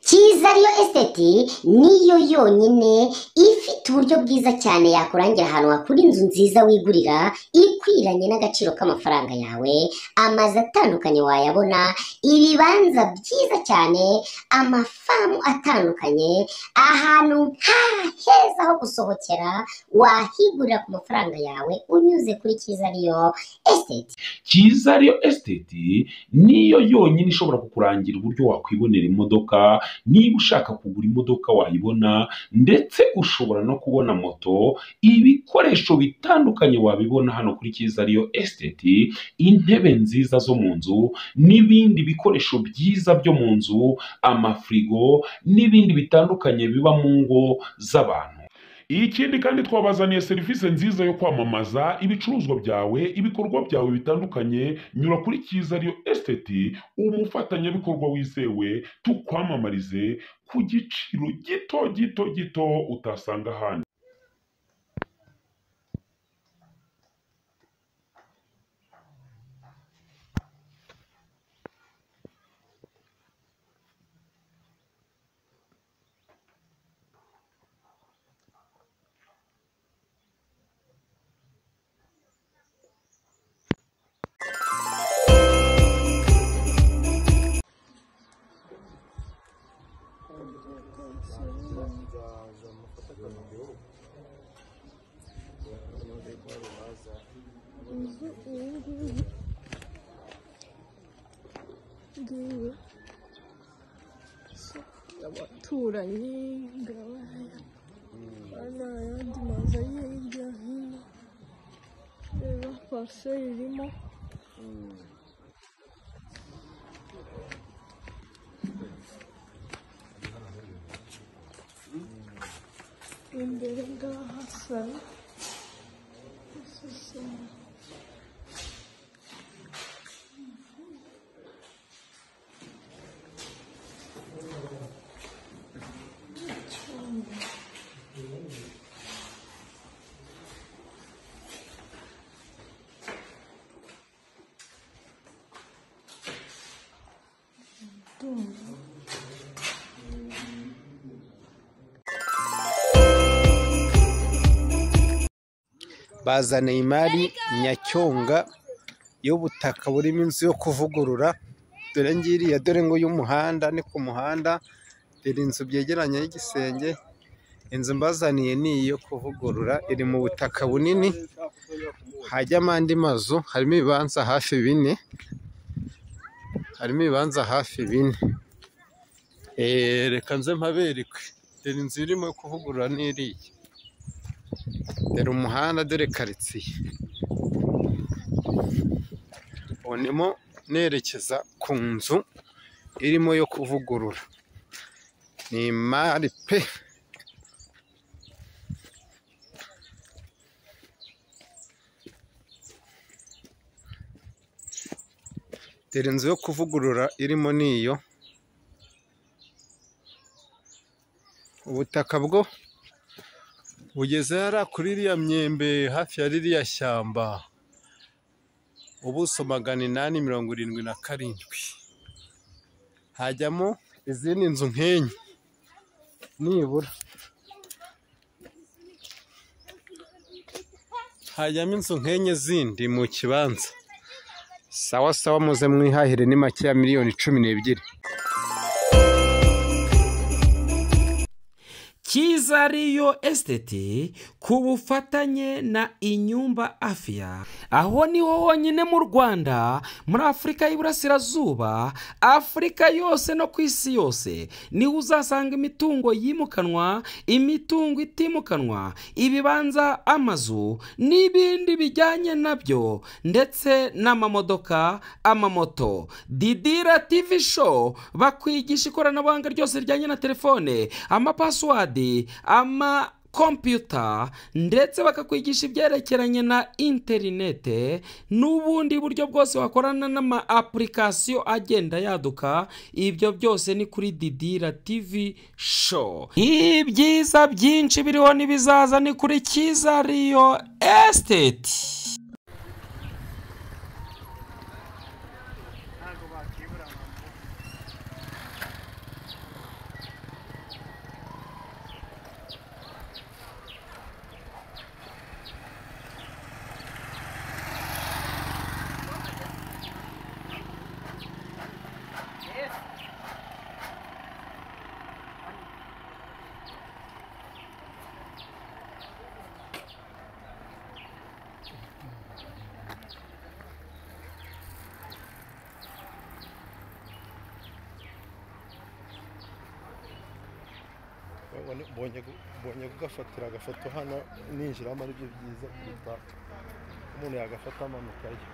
cyiza ariyo esiteti niyo yonyine ifite uburyo bwiza cyane yakurangira ahantu hakura inzu nziza wigurira ikwiranye n'agaciro k'amafaranga yawe amazu atandukanye wayabona ibibanza byiza cyane amafamu atandukanye ahantu ha heza ho gusohokera wahigurira ku mafaranga yawe unyuze kuri cyiza ariyo esiteti cyiza ariyo esiteti niyo yonyine ishobora kukurangira uburyo wakwibonera imodoka niba ushaka kugura imodoka wayibona ndetse ushobora no kubona moto ibikoresho bitandukanye wabibona hano kuri cyiza ariyo esiteti intebe nziza zo mu nzu n'ibindi bikoresho byiza byo mu nzu amafirigo n'ibindi bitandukanye biba mu ngo z'abantu ikindi kandi twabazaniye serivisi nziza yo kwamamaza ibicuruzwa byawe ibikorwa byawe bitandukanye nyura kuri cyiza ariyo esiteti umufatanyabikorwa wizewe tukwamamarize ku giciro gito gito gito utasanga ahandi ngiwe abaturanyi ngaba hano ayandi mazu ari hirya hino reba parufe irimo imbere ngaha salo bazaniye imari nyacyonga y'ubutaka burimo inzu yo kuvugurura dore ngiriya dore ngo y'umuhanda ni ku muhanda iri inzu byegeranye y'igisenge inzu mbazaniye ni iyo kuvugurura iri mu butaka bunini hajyamo andi mazu harimo ibibanza hafi bine harimo ibibanza hafi bine Eh, reka nze mpaberikwe dore inzu irimo kuvugurura n'iriya dore umuhanda dore karitsiye ubu ndimo nerekeza ku nzu irimo yo kuvugurura ni imari pe dore inzu yo kuvugurura irimo niyo ubutaka bwo bugeze hariya kuri iriya myembe hafi ya ririya shyamba ubuso magana inani mirongo irindwi na karindwi hajyamo izindi nzu nk'enye nibura hajyamo inzu nk'enye zindi mu kibanza sawa sawa muze mwihahire ni make ya miliyoni cumi n'ebyiri cyiza ariyo esiteti ku bufatanye na inyumba afia aho niho honyine mu rwanda muri afurika y'iburasirazuba afurika yose no ku isi yose niho uzasanga imitungo yimukanwa imitungo itimukanwa ibibanza amazu n'ibindi bijyanye nabyo ndetse n'amamodoka amamoto didira tivi show bakwigisha ikoranabuhanga ryose rijyanye na telefone amapasiwadi ama kompiyuta ndetse bakakwigisha ibyerekeranye na interinete n'ubundi buryo bwose wakorana n'ama apulikasiyo agenda yaduka ibyo byose ni kuri didira tivi show ibyiza byinshi biriho n'ibizaza ni kuri cyiza riyo esiteti mbonye kugafatira agafoto hano ninjiramo ari byo byiza kuruta umuntu yagafata amanuka ye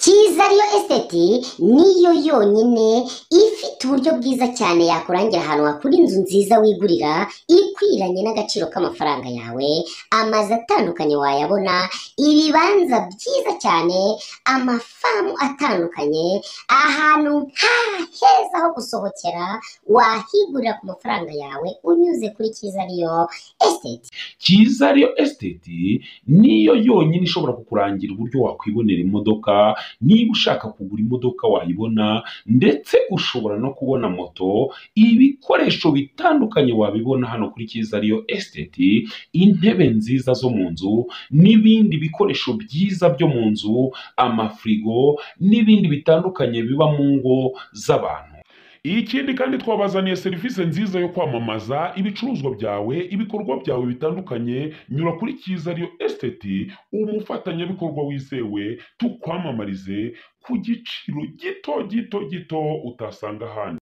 cyiza ariyo esiteti niyo yonyine ifite uburyo bwiza cyane yakurangira ahantu hakura inzu nziza wigurira ikwiranye n'agaciro k'amafaranga yawe amazu atandukanye wayabona ibibanza byiza cyane amafamu atandukanye ahantu nta heza ho gusohokera wahigurira ku mafaranga yawe unyuze kuri cyiza ariyo esiteti cyiza ariyo esiteti niyo yonyine ishobora kukurangira uburyo wakwibonera imodoka niba ushaka kugura imodoka wayibona ndetse ushobora no kubona moto ibikoresho bitandukanye wabibona hano kuri cyiza ariyo esiteti intebe nziza zo mu nzu n'ibindi bikoresho byiza byo mu nzu amafirigo n'ibindi bitandukanye biba mu ngo z'abantu ikindi kandi twabazaniye serivisi nziza yo kwamamaza ibicuruzwa byawe ibikorwa byawe bitandukanye nyura kuri cyiza ariyo esiteti umufatanyabikorwa wizewe tukwamamarize ku giciro gito gito gito utasanga ahandi